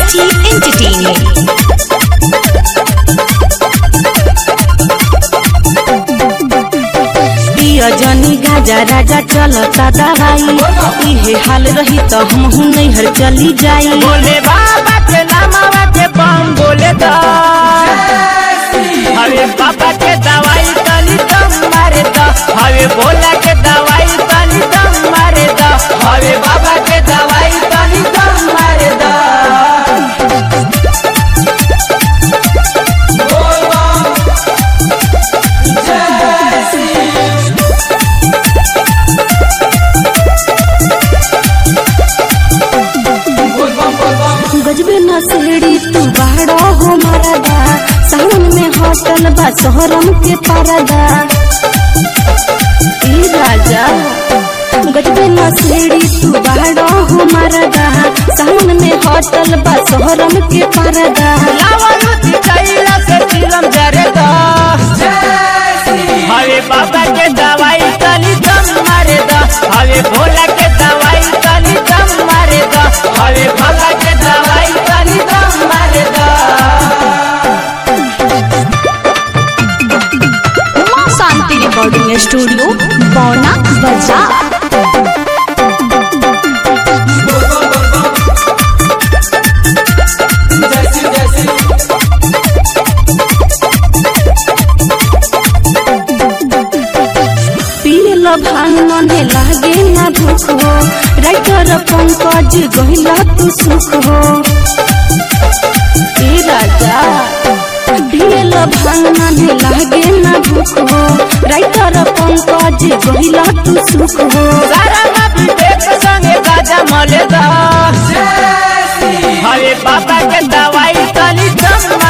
City Entertainment. पिया जनी गाजा राजा चलता दवाई इहे हाल रही तो हम नैहर चली जाई बोले बाबा के नामावा के बम बोले दा हवे बाबा के दवाई तनी दम मारे दा हवे बोला के दवाई तनी दम मारे दा हवे बाबा के दवाई तनी दम मारे दा गजबे नसेड़ी तू बाड़ो हो मरदा सावन में होटल बा सोहरम के परदा ई राजा गजबे नसेड़ी तू बाड़ो हो मरदा सावन में होटल बा सोहरम के परदा लावलू कैला से तिलम जरे दा हवे बाबा के दवाई तनी दम मारे दा हवे भोला के दवाई तनी दम मारे दा हवे भोला के दवाई तनी दम मारे दा उमा शांति रिकॉर्डिंग स्टूडियो बौना बाजार पिए लो भांग मने लागे ना भूख हो राइटर पंकज गहिला तू सुख हो ए राजा पिए लो भांग मने लागे ना भूख हो राइटर पंकज गहिला तू सुख हो सारा नबी देख संगे गाजा मले दा हवे बाबा के दवाई तनी दम